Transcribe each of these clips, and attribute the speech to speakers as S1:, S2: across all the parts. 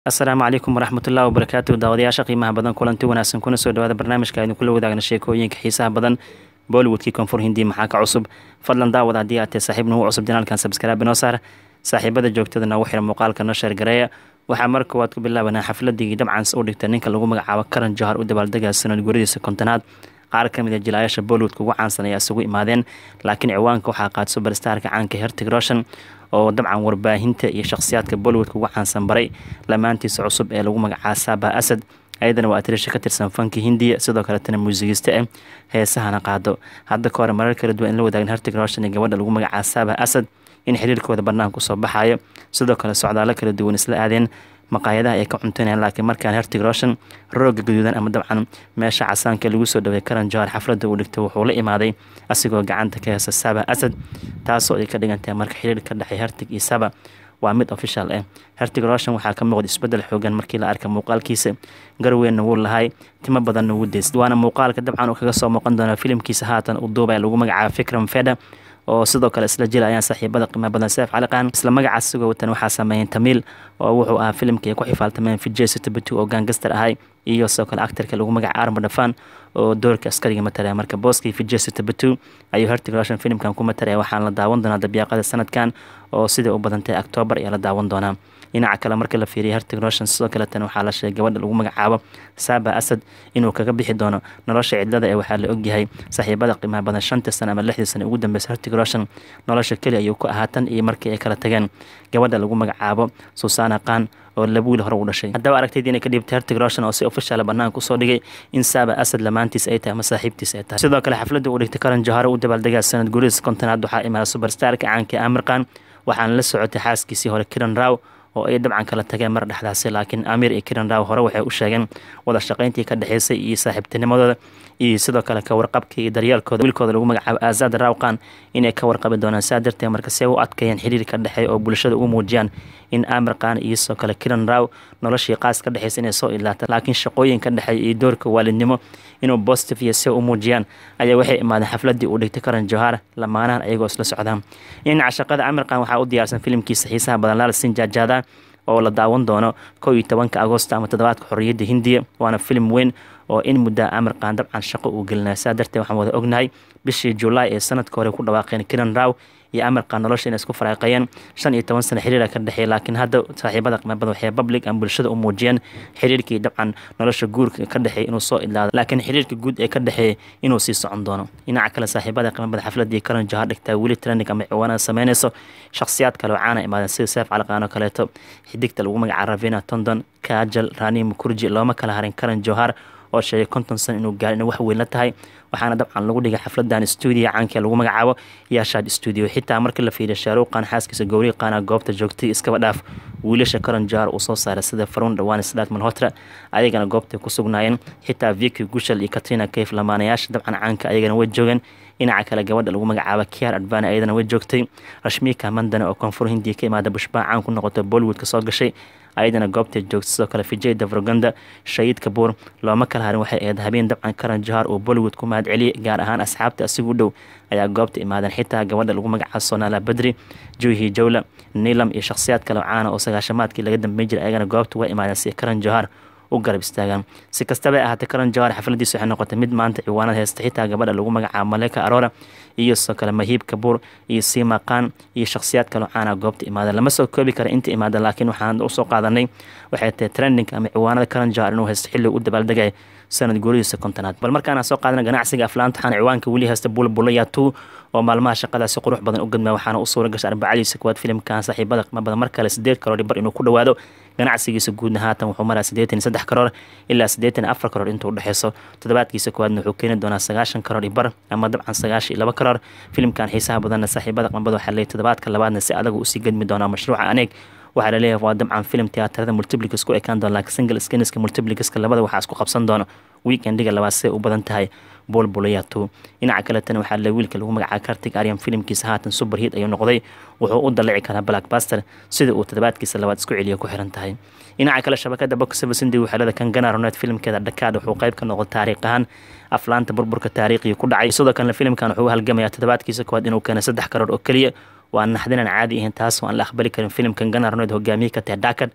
S1: asalaamu calaykum waraxmatullahi wabarakaatu daawadayaasha qiimaha badan kulanti wanaagsan kuna soo dhawaada barnaamijka aynu kula wadaagna sheekooyinka xiisaha badan bollywoodkii koonfur hindi maxaa ka cusub fadlan daawad haddii aad tahay saaxiib nagu cusub janaalkan sabskraabi noo saar saaxiibada joogtada noogu xira muuqaalka noo sheergareeya waxaa mar koowaad ku bilaabanaa xafladii dabcans u dhigta ninka lagu magacaabo karan johar u dabaaldega sanad guradiisa kontonaad qaar ka mid a jilaayasha bollywoodka ugu caansan ayaa isugu imaadeen laakiin ciwaanka waxaa qaad suberstarka caanka hertig roshan oo dabcan warbaahinta iyo shakhsiyaadka bollywoodka ugu caansan baray lamaantiisa cusub ee lagu magacaaba saaba asad ayadana waa atirisha ka tirsan fanki hindiya sidoo kaletana muusigiste ah heesahana qaado hadda ka hore marar kala duwan in la wadaagin hertig roshan iyo gabadha lagu magacaaba saaba asad in xiriirkooda banaanka kusoo baxayo sidoo kale socdaalo kala duwan isla aadeen maqaayadaha ay ka cuntaynayaan laakiin markaan hertig roshan rooga gaduudan ama dabcan meesha casaanka lagu soo dhawey karan johar xafladda uu dhigtay wuxuu la imaaday asigoo gacanta ka heesa saba asad taasoo ay ka dhigantahay marka xiriir ka dhexay hertig iyo saba waa mid official ah hertig roshan waxaa ka muuqda isbedel xoogan markii la arka muuqaalkiisa garweynna wuu lahay timo badanna wuu deys waana muuqaalka dabcan uu kaga soo muuqan doona filimkiisa haatan uu duubaya lagu magacaabo fikram feda oo sidoo kale isla jila ayaan saaxiibada qiimaha badan seef caliqaan isla magacaas sigoo watan waxaa sameeyeen tamiil oo wuxuu ahaa filimkii ay ku xifaaltameen vijay sitobatu oo gaangastar ahay iyo sidoo kale actarka lagu magaca arma dhafaan oo doorka askariga matalaya marka booskii vijay sitobatu ayuu hertig roshan filimkan ku matalaya waxaana la daawan doonaa dabyaaqada sanadkan oo sidai u badantay octoobar ayaa la daawan doonaa dhinaca kale marka la fiiriya hertig roshan sidoo kaletan waxaa la sheegay gabadha lagu magacaabo saaba asad inuu kaga bixi doono nolosha cidlada ee waxaa la ogyahay saaxiibada qiimaha badan shantii sano ama lixdii sano ugu dambeysa hertig roshan nolosha keli ayuu ku ahaa tan iyo markii ay kala tageen gabadha lagu magacaabo susana khan oo labuuli hore u dhashay haddaba aragtaydi inay ka dhiibtay hertig roshan oo si ofishaala banaanka usoo dhigay in saaba asad lamaantiis ay tahay ama saaxiibtiis ay tahay sidoo kale xafladda uu dhigtay karan johare u dabaaldegaa sanad guriis kontonaad waxaa imaada suberstarka caanka amir khan waxaana la socotay xaaskiisii hore kiran raw oo ay dabcan kala tageen mar dhexdaasi laakiin amir iyo kiran raw hore waxay u sheegeen wada shaqayntii ka dhexeysay iyo saaxiibtinimadooda iyo sidoo kale ka warqabka iyo daryeelkooda wiilkooda lagu magacaabo aazad rawqan inay ka warqabi doonaan saa darteed marka si ay u adkeeyeen xiriir ka dhexeey oo bulshada u muujiyaan in amir khan iyo sidoo kale kiran raw noloshii qaas ka dhexeysa inay soo idlaata laakiin shaqooyin ka dhexeey iyo doorka waalidnimo inuu positive iyo si u muujiyaan ayaa waxay imaadeen xafladii uu dhigtay karan johar lamaanahan ayagoo isla socdaan dhinaca shaqada amir khan waxaa u diyaarsan filimkiisa xiisaha badan laal sinjaajaada oo la daawan doono kow iyo tobanka agosto ama toddobaadka xorriyadda hindiya waana filim weyn oo in muddaa amir khan dabcan shaqo uu gelinaya saa darteed waxaan wada ognahay bishii julaay ee sanadka hore ku dhawaaqeen kiran raw iyo amir khan nolosha inay isku faraaqayeen shan iyo toban sano xiriira ka dhexeeya laakiin hadda saaxiibada qiimabada waxay public aan bulshada u muujiyeen xiriirkii dabcan nolosha guurka ka dhexeeya inuu soo idlaado laakiin xiriirka guud ee ka dhexeeya inuu sii socon doono dhinaca kale saaxiibada qiimabada xafladii karan johar dhigtaa weli trending ama ciwaanada sameynayso shakhsiyaad kale oo caana imaadeen sida seef calaqaan oo kaleeto xidigta lagu magaca ravina tondon kajal rani mukurji looma kala harin karan johar oo sheegay konton san inuu gaar inay wax weyn la tahay waxaana dabcan lagu dhigay xafladan stuudio caanka lagu magacaabo yaashaad stuudio xitaa markii la fiiriya shaaruuqan xaaskiisa gowrii qaana goobta joogtay iskaba dhaaf wiilasha karan johar uu soo saaray sida farun dhawaan sdaat malhotra ayagana goobtay ku sugnaayeen xitaa viki gushal iyo katrina kayf lamaanayaasha dabcan caanka ayagana way joogeen dhinaca kale gabadha lagu magacaabo kiar advana ayadana way joogtay rashmika mandana oo koonfur hindiya ka imaada bushbaa caan ku noqotay bollywoodka soo gashay ayadana goobtay joogta sidoo kale vijay davroganda shahiid kabuur looma kala harin waxay ahayd habeen dabcan karan johar oo bollywood ku mahad celiyay gaar ahaan asxaabta asigu dhow ayaa goobta imaadeen xitaa gabadha lagu magacaabo sonala badri juhi jawla nilam iyo shakhsiyaad kale caana oo sagaashamaadkii laga dambeyn jiray ayagana goobta waa imaadeen si karan johar u garab istaagaan si kastaba ahaatee karan johar xafladiisa waxay noqotay mid maanta ciwaanada heesta xitaa gabadha lagu magacaabo maleka arora iyo sidoo kale mahiib kabuur iyo sima khan iyo shakhsiyaad kaloo caana goobta imaada lama soo koobi kara inta imaada laakiin waxaan usoo qaadanay waxay tahay trending ama ciwaanada karan johar inuu haysto xilli u dabaaldegay sanad guurihiisa kontonaad bal markaana soo qaadana ganacsiga aflaanta waxaana ciwaanka weli haysta bulbulaya two oo maalmaha shaqada si qurux badan u gadmaya waxaana u suura gashay arbacadiisa kuwaad filimkan saaxiibada qiimo badan mar kale sideed karoor bar inuu ku dhawaado ganacsigiisa guudna haatan wuxuu maraa siddeetan iyo saddex karoor ilaa siddeetan iyo afar karoor intuu udhexeyso toddobaadkiisa kuwaadna wuxuu keeni doonaa sagaashan karoor iyo bar ama dabcan sagaashan iyo laba karoor filimkan xiisaha badanna saaxiibada qiimabada waxaa leeyay toddobaadka labaadna si adagu usii gadmi doonaa mashruuca aneeg waxaa laleeyahay waa dabcan filim tiyaatarada multiplikas ku ekaan doona laakiin single skiniska multiplikaska labada waxaa isku qabsan doona weekendiga labaad siday u badan tahay bolbulayato dhinaca kaletana waxaa le wiilka lagu magacaaba kartig aryan filimkiisa haatan superhit ayuu noqday wuxuu u dalici karaa blackbuster sida uu toddobaadkiisa labaad isku celiya ku xiran tahay dhinaca kale shabakada boxsevasindi waxaalada kangana ronet filimkeeda dhakaad wuxuu qayb ka noqday taariikh ahaan aflaanta burburka taariikhiga ku dhacay sidoo kalena filimkan wuxuu u halgamayaa toddobaadkiisa koowaad inuu keenay saddex karoor oo keliya waa naxdinaan caadi ahayn taas oo aan la aqbali karin filimkan gana ronet hogaamiye ka tahay dhakad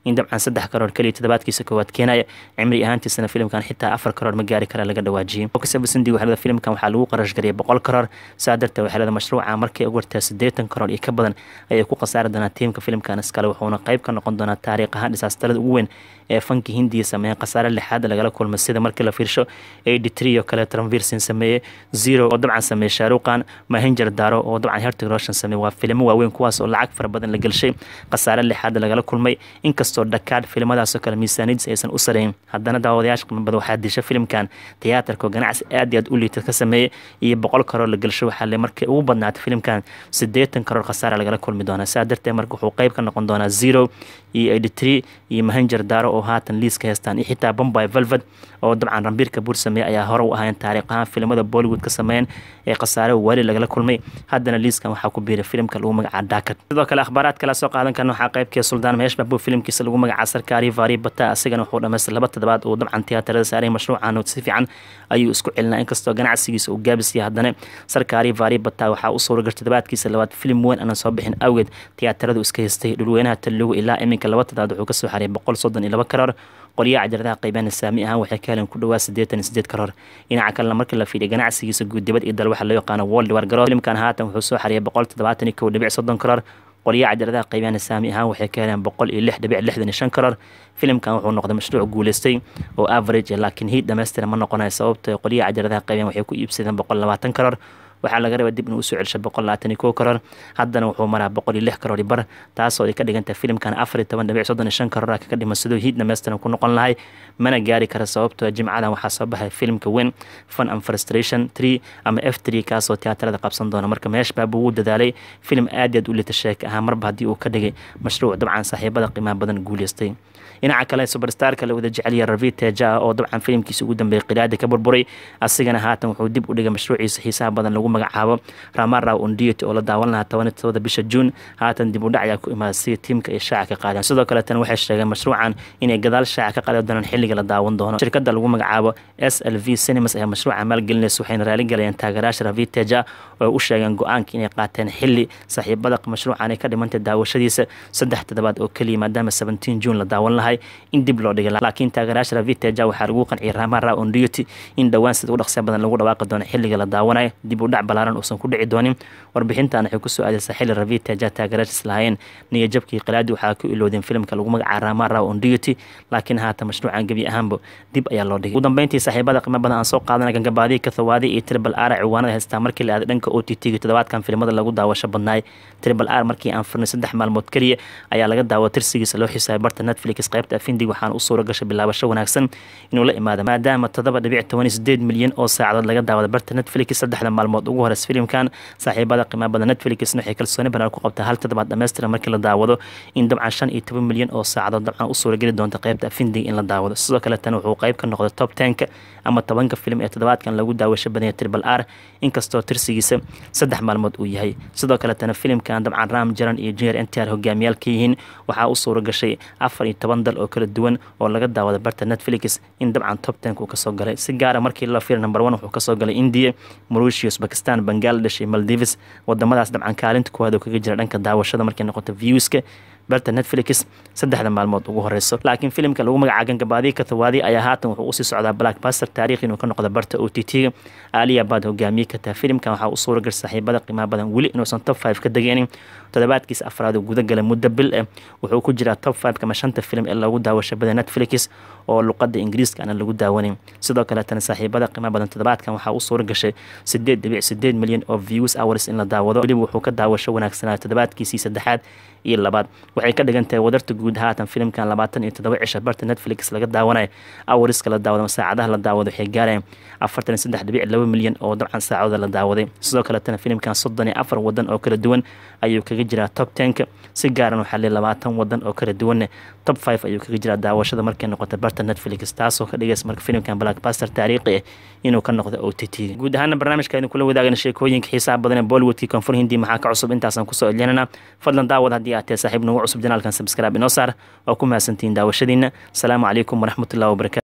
S1: in dabcan saddex karoor keliya toddobaadkiisa koowaad keenaya cimri ahaantiisana filimkan xitaa afar karoor ma gaari kara laga dhawaajiyey oksabasindi waxaa filimkan waxaa lagu qarash gariyay boqol karoor saa darteed waxaa leeda mashruuca markay ugu wartaa siddeetan karoor iyo ka badan ayay ku khasaari doonaa tiimka filimkan iskale wuxuuna qayb ka noqon doonaa taariikh ahaan dhisaastalada ugu weyn ee fanki hindiya sameeyeen khasaare lixaad lagala kulmay sida markii la fiirsho eighty three oo kale tranvirsin sameeyey zero oo dabcan sameeyey shaaruqan mahinjar daro oo dabcan hertig roshan sameeyey waa filimo waaweyn kuwaas oo lacag fara badan la gelshay khasaare lixaad lagala kulmay inkastoo dhakaad filimadaasoo kale miisaaniyadiis aysan u sareyn haddana daawadayaasha qiimo badan waxaa disha filimkan tiyaatarka oo ganacsi aad iyo aad u liita ka sameeyey iyo boqol karoor la gelsho waxaa le markii ugu badnaatay filimkan siddeetan karoor khasaare lagala kulmi doonaa saa darteed marka wuxuu qayb ka noqon doonaa zero iyo eighty three iyo mahinjar daro oo haatan liiska heystaan iyo xitaa bombay velvet oo dabcan rambiirka buur sameeyey ayaa hore u ahayn taariikh ahaan filimada bollywood ka sameeyeen ee khasaare waali lagala kulmay haddana liiskan waxaa ku biiray filimka lagu magacaa daakad sidoo kale akhbaaraad kala soo qaadan karna waxaa qaybkee suldaan meesh babu filimkiisa lagu magacaa sarkaari vari bata asigana wuxuu dhamaystay laba toddobaad uu dabcan tiyaatarada saaray mashruucan si fiican ayuu isku celinaa inkastoo ganacsigiisa uu gaabisiyay haddana sarkaari vari bata waxaa u suura gashay toddobaadkiisa labaad filim weyn aanan soo bixin awgeed tiyaataradu iska haystay dhulweynaha taligu ilaa iminka laba toddobaad wuxuu kasoo xariyay boqol soddon iyo laba karoor qolyaha cajaladaha qaybana saami ahaan waxay ka heleen ku dhawaa siddeetan iyo siddeed karoor dhinaca kalena markii la fiiriya ganacsigiisa guud dibad iyo dal waxaa loo yaqaano world war garo filimkan haatan wuxuu soo xariyay boqol toddobaatan iyo kow dhibic soddon karoor qolyaha cajaladaha qaybana saami ahaan waxay ka heleen boqol iyo lix dhibic lixdan iyo shan karoor filimkan wuxuu noqday mashruuc guuleystay oo average laakiin hiid dhammaystiran ma noqonayo sababto qolyaha cajaladaha qaybaan waxay ku iibsadeen boqol labaatan karoor waxaa laga rabaa dib inuu usoo celsho boqol labaatan iyo kow karoor haddana wuxuu maraa boqol iyo lix karoor bar taasoo ay ka dhigantahay filimkan afar iyo toban dhibic soddon iyo shan karoor kaga dhima sidoo hiid dhammaystiran ku noqon lahay mana gaari kara sababtoo jimcadan waxaa soo baxay filimka weyn fun and frustration tree ama f tree kaasoo tiyaatarada qabsan doona marka meesh baabuu wuu dadaalay filim aad iyo aad u lita sheeka ahaa marba haddii uu ka dhigay mashruuc dabcan saaxiibada qiimaha badan guuleystay dhinaca kale superstarka la wada jeceliya ravi teja oo dabcan filimkiisa ugu dambeeyay qiraadi ka burburay asigana haatan wuxuu dib u dhigay mashruuciisa xiisaha badan lagu magacaabo ramara undiet oo la daawan lahaa toban tododa bisha juun haatan dib u dhac ayaa ku imaaday si tiimka ay shaaca ka qaadeen sidoo kale tan waxay sheegeen mashruucan inay gadaal shaaca ka qaadi doonaan xilliga la daawan doono shirkada lagu magacaabo s l v cinemas ayaa mashruuca maalgelinaysa waxayna raaligalayeen taageeraasha ravi teja oo u sheegeen go-aanka inay qaateen xilli saaxiibada mashruucan ay ka dhimantay daawashadiisa saddex toddobaad oo keliya maadaama seventeen juun la daawan lahay in dib loo dhigay laakiin taageeraasha raviteja waxaa lagu qanciyay ramara ondioti in dhowaan sida ugu dhaqsiya badan lagu dhawaaqi doono xilliga la daawanayo dib u dhac balaaran uusan ku dhici doonin warbixintan waxay kusoo aadeysaa xilli raviteja taageeraashiis lahaayeen niyajabkii qalaadi waxaa ku iloodeen filimka lagu magacaa ramara ondioti laakiin haatan mashruucan gebi ahaanba dib ayaa loo dhigay ugu dambeyntii saaxiibada qiimo badan aan soo qaadana gangabaadii kathawaadi iyo tribal r ciwaanada haystaa markii la aaday dhanka o t t-ga toddobaadkan filimada lagu daawasho badnaay tribal r markii aan furnay saddex maalmood keliya ayaa laga daawo tirsigiisa loo xisaabay barta netflix qaybta afindig waxaan u suura gashay bilaabasho wanaagsan inuu la imaado maadaama toddoba dhibic toban iyo sideed milyan oo saacadood laga daawada barta netflix saddexda maalmood ugu horeys filimkan saaxiibada qiimaha badan netflixna waxay kalsooni banaan ku qabtaa hal toddobaad dhammaystiran markii la daawado in dabcan shan iyo toban milyan oo saacadood dabcan u suurageli doonta qaybta afindig in la daawado sidoo kale tan wuxuu qayb ka noqday top tenka ama tobanka filim ee toddobaadkan lagu daawasho badanya tribal r inkastoo tirsigiisa saddex maalmood uu yahay sidoo kale tana filimkan dabcan ram jaran iyo junior ntr hogaamiyaal ka yihiin waxaa u suura gashay afar iyo toban dal oo kala duwan oo laga daawada barta netflix in dabcan top tenk uu kasoo galay si gaara markii la fiir number one wuxuu kasoo galay india mauritius bakistan bangladesh iyo maldives wadamadaas dabcan kaalinta kuwaad oo kaga jira dhanka daawashada markay noqoto viewska barta netflix saddexda maalmood ugu horeyso laakiin filimka lagu magacaa gangabaadii kathawaadi ayaa haatan wuxuu usii socdaa blackbaster taarikh inuu ka noqdo barta o t t-ga aaliya baad hogaamiye ka taha filimkan waxaa u suura gashay saaxiibada qiimaha badan weli inuusan top five ka degeenin toddobaadkiisa afraad uu guda galay muddo bil eh wuxuu ku jiraa top five kama shanta filim ee lagu daawasho bada netflix oo luqada ingiriiska aan lagu daawanin sidoo kaleetana saaxiibada qiimaha badan toddobaadkan waxaa u suura gashay sideed dhibic sideed milyan oo views hours in la daawado weliba wuxuu ka daawasho wanaagsanaa toddobaadkiisii saddexaad iyo labaad waxay ka dhigan tahay wadarta guud haatan filimkan labaatan iyo toddoba cisha barta netflix laga daawanayo awariska la daawado saacadaha la daawado waxay gaarayaan afartan iyo saddex dhibic laba milyan oo dabcan saacadooda la daawaday sidoo kaletana filimkan soddon iyo afar wadan oo kala duwan ayuu kaga jiraa top tenka si gaaran waxaa le labaatan wadan oo kala duwanne top five ayuu kaga jiraa daawashada markay noqota barta netflix taasoo ka dhigaysa marka filimkan blackbaster taariikhi ah inuu ka noqdo o t t guud ahaana barnaamijka idin kula wadaagana sheekooyinka xiisaha badan ee bollywoodkii koonfur hindi maxaa ka cusub intaasaan kusoo edlinana fadlan daawad haddii aad tahay saaxiib nagu cusub janaalkan subscribe inoo saar waa ku mahadsantihiin daawashadiina asalaamu calaykum waraxmatullahi wabarakatu